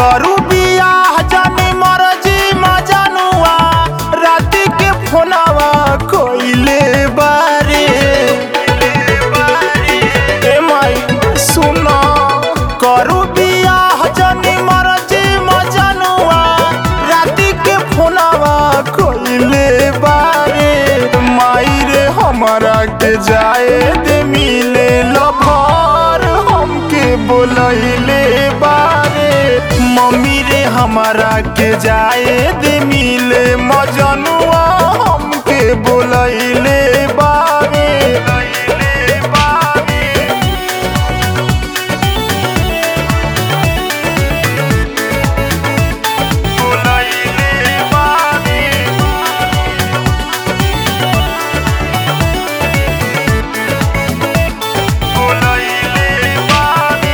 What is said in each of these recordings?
करू बियाह जानी मरजी मजनुआ राती के फोनवा कोइले बारे ए माई सुनो करू बियाह जानी मरजी मजनुआ राती के फोनवा कोइले बारे माई रे हमरा के जाए दे मिले लभर हमके बोलैले बारे मम्मी रे हमरा के जाए दे मिले मजनुआ हमके बोलैले बारे बोलैले बारे बोलैले बारे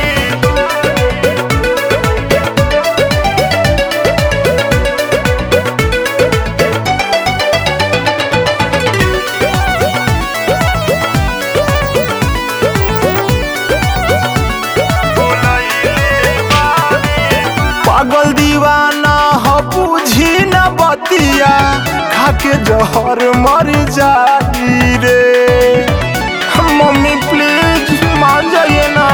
पागल दीवाना ह बुझी न बतिया खाके जहर मर जाई रे मम्मी प्लीज मान जाइए ना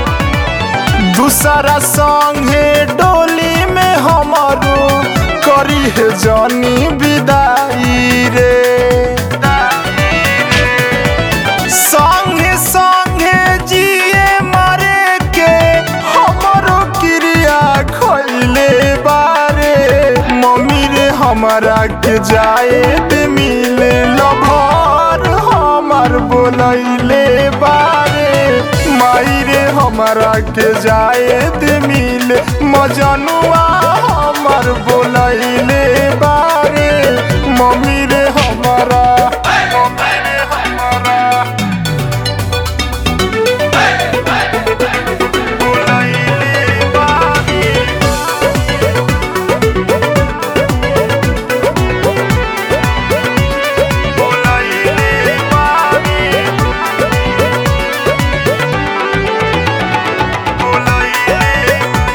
दूसरा संगे डोली में हमारो करी है जानी विदाई रे संगे संगे जिए मरे के हमरो क्रिया खैले बारे मम्मी रे हमरा के जाए दे मिले लभर हमर बोलैले बारे माई रे हमरा के जाए दे मिले मजनुआ हमर बोलैले बारे मम्मी रे हमरा मम्मी रे हमरा बोलैले बारे बोलैले बारे बोलैले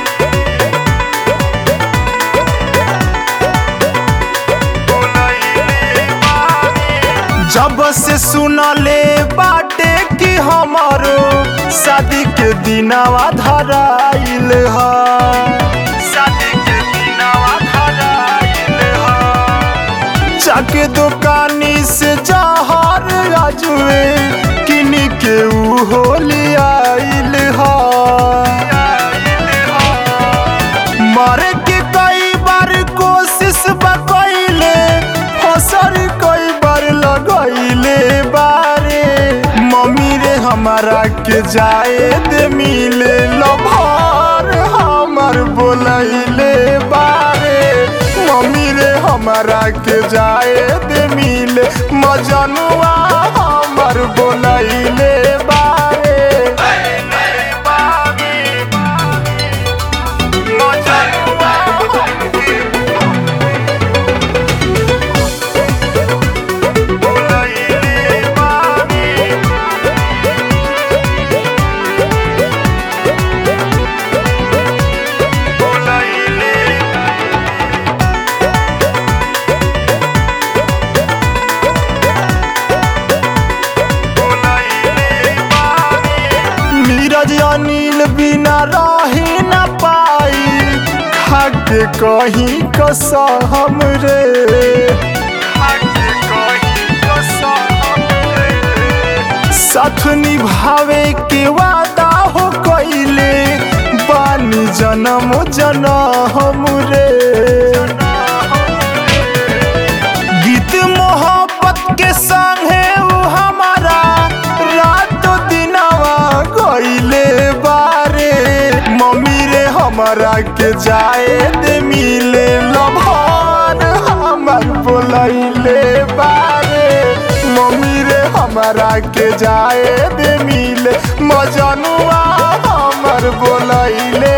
जब से सुनले बाटे कि हमारो शादी के दिनवा धराइल ह शादी के दिनवा धराइल ह जाके दुकानी से जहर अजुए किन के ऊ होली आइल ह मरे के कई बार कोशिश बकैले फसर कई बार लगैले बारे मम्मी रे हमारा के जाए दे मिले लभर हमर बोलैले बारे मम्मी रे हमारा के जाए दे मिले मजनुआ हमर बोलैले बारे नीरज अनिल बिना रही न पाई खाके कहीं कसम रे खाके कहीं कसम रे साथ निभावे के वादा हो कइले बानी जन्म जन्म रे गीत मोहब्बत के संगे ऊ हमारा रात दिनवा गइले बारे मम्मी रे हमरा के जाए दे मिले लभर हमर बोलैले बारे मम्मी रे हमरा के जाए दे मिले मजनुआ हमर बोलैले